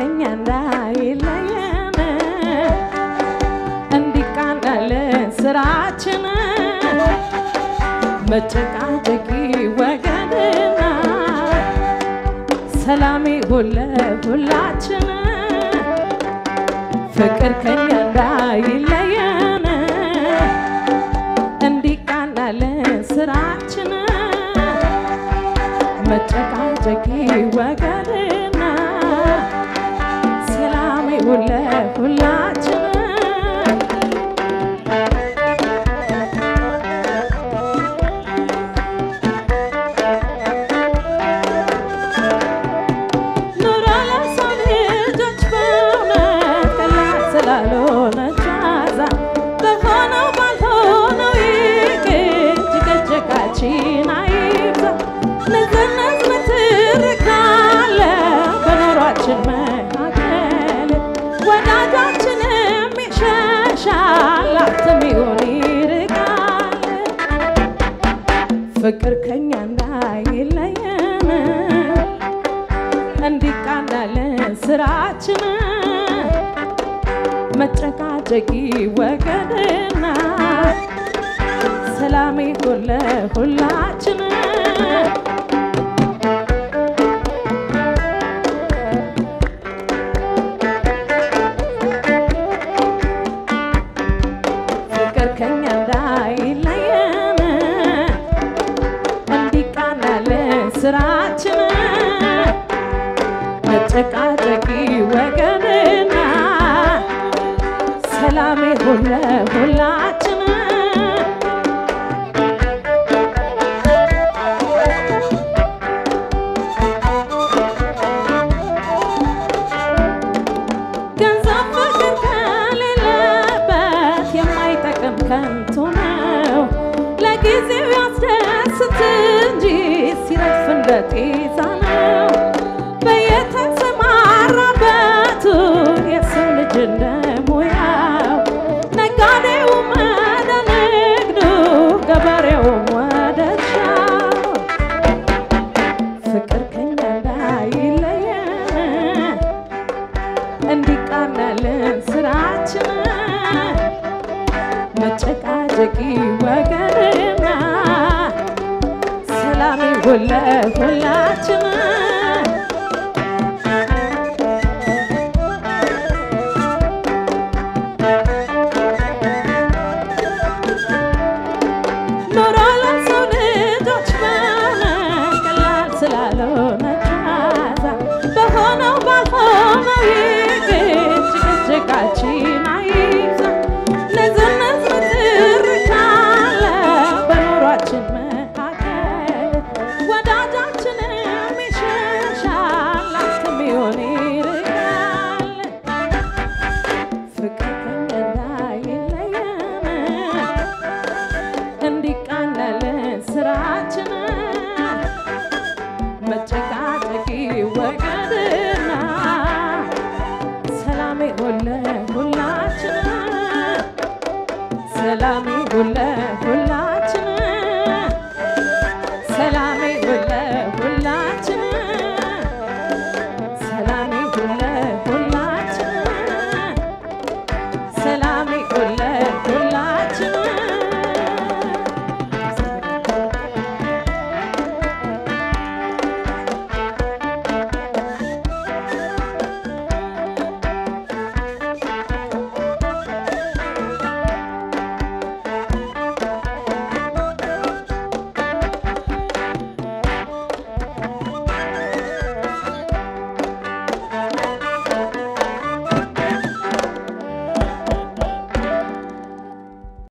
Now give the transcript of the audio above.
ከኛ እንዳይለየን እንዲቃናልን ስራችን መጨቃጨቂ ወገንና ሰላሜ ሁለ ሁላችን ፍቅር ከኛ እንዳይለየን እንዲቃናልን ስራችን መጨቃጨቂ ወገንና ሰላሜ ሁለ ሁላችን ኑሮ ለሰው ልጆች በእውነት ቀላል ስላልሆነች ዋዛ በሆነው ባልሆነው ይቅር ጭቅጭቃችን አይብዛ ንዝንዝ ንትርክ አለ በኑሯችን መካከል ወዳጃችንም ይሸሻል አትም ይሆን ይርቃል ፍቅር ከኛ እንዳይለየን እንዲቃናልን ስራችን መጨቃጨቂ ወገንና ሰላሜ ሁለ ሁላችን ፍቅር ከኛ እንዳይለየን እንዲቃናልን ስራችን መጨቃጨቂ ወገንና ሰላሜ ሁለ ሁላችን ገንዘብ ፍቅር ከሌለበት የማይጠቅም ከንቱ ነው። ለጊዜው ያስደስት እንጂ ሲረግፍ እንደ ጤዛ ነው። በየተሰማራበቱ የሰው ልጅ እንደ ሙያው ነጋዴውም ወደ ንግዱ፣ ገበሬውም ወደ እርሻው ፍቅር ከኛ እንዳይለየን እንዲቃናልን ስራችን መጨቃጨቂ ወገንና ሰላሜ ሁለ ሁላችን ኑሮ ለሰው ልጆች በእውነት ቀላል ስላልሆነች ዋዛ በሆነው ባልሆነው ይቅር ጭቅጭቃችን